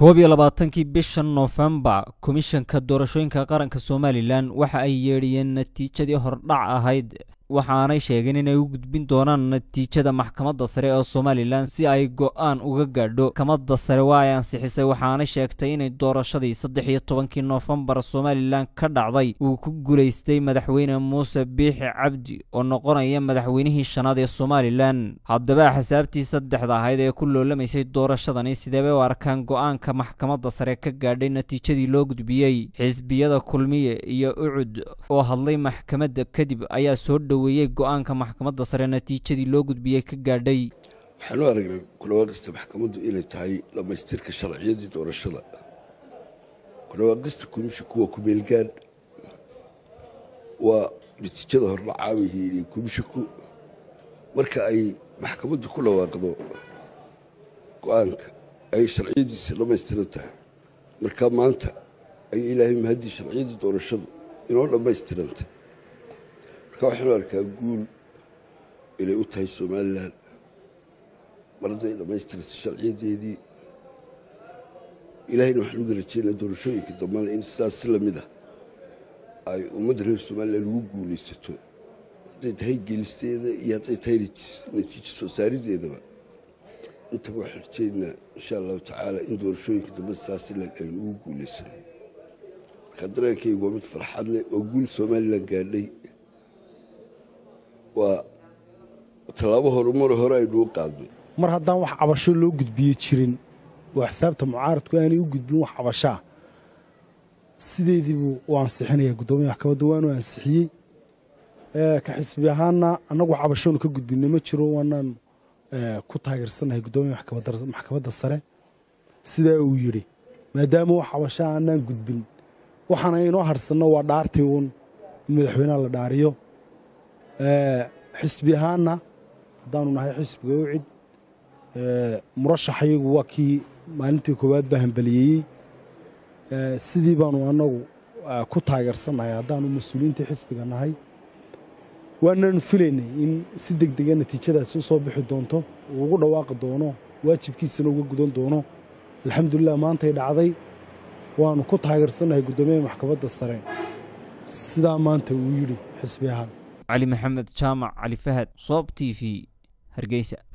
koob iyo labaatankii bisha noofembar komishanka doorashooyinka qaranka somalilan waxa ay yeedhiyeen natiijadii hordhac ahayd waxaanay sheegeen inay u gudbin doonaan natiijada maxkamadda sare ee somalilan si ay go-aan uga gaadho maxkamadda sare waa ay ansixisay waxaanay sheegtay inay doorashadii saddex iyo tobankii noofembar somalilan ka dhacday uu ku guulaystay madaxweyne muuse biixi cabdi oo noqonaya madaxweynihii shanaad ee somalilan haddaba xisaabtii saddexda ahayd ee ku loolamaysay doorashadani sideebay u arkaan go-aanka maxkamadda sare ka gaadhay natiijadii loo gudbiyey xisbiyada kulmiye iyo ucud oo hadlay maxkamadda kadib ayaa soo dhow weyey go-aanka maxkamadda sare natiijadii loo gudbiyey ka gaadhay waxaanu aragnay kulawaaqista maxkamaddu inay tahay dhammaystirka sharciyadii doorashada kulawaaqista komisha kuwa kumeelgaan waa natiijada hordhacaabay hiidhiyey komishaku marka ay maxkamaddu ku dhawaaqdo go-aanka ay sharciyadiisa dhammaystiran tahay marka maanta ay ilaahay mahaddii sharciyadii doorashadu inoo dhammaystirantay marka waxaanu arkaa guul inay u tahay somalilan mar hadday dhammaystirtay sharciyadeedii ilaahayna waxaan uga rajeynaa doorashooyinka dambana in sidaas si lamid ah ay ummadda reer somalilan ugu guulaysato hadday tahay geelisteeda iyo hadday tahay natiijo soo saarideedaba intaba waxaan rajeynaa insha allahu tacaala in doorashooyinka dambena sidaas si lag aynu ugu guulaysano marka dareenkaygu waa mid farxad leh oo guul somalilan gaadhay waa tallaabo horumar hore aynuu qaadnay mar haddaan wax cabasho loo gudbiye jirin oo xisaabta mucaaradku aanay u gudbin wax cabashaa sideediibuu u ansixinaya guddoomiya maxkamadda waanu ansixiyey ka xisbi ahaana annagu cabashoonu ka gudbinay ma jiro waanaan ku taageersannahay guddoomiya maxkamadda sare sidaa uu yidhi maadaama wax cabashaa aanaan gudbin waxaana inoo harsanno waa dhaartii uun in madaxweynaha la dhaariyo xisbi ahaana haddaanu nahay xisbiga ucid murashaxayagu waa kii maalintii koowaad baa hambaliyeeyey sidii baanu annagu ku taageersannahay haddaanu mas-uuliyiintii xisbiga nahay waanaanu filaynay in si deg dega natiijadaasi u soo bixi doonto uu ugu dhawaaqi doono waajibkiisana uga gudan doono alxamdulilah maantay dhacday waanu ku taageersannahay guddoomiyaha maxkamadda sare sidaa maanta uu yidhi xisbi ahaan cali maxamed jaamac cali fahad soob t v hargeysa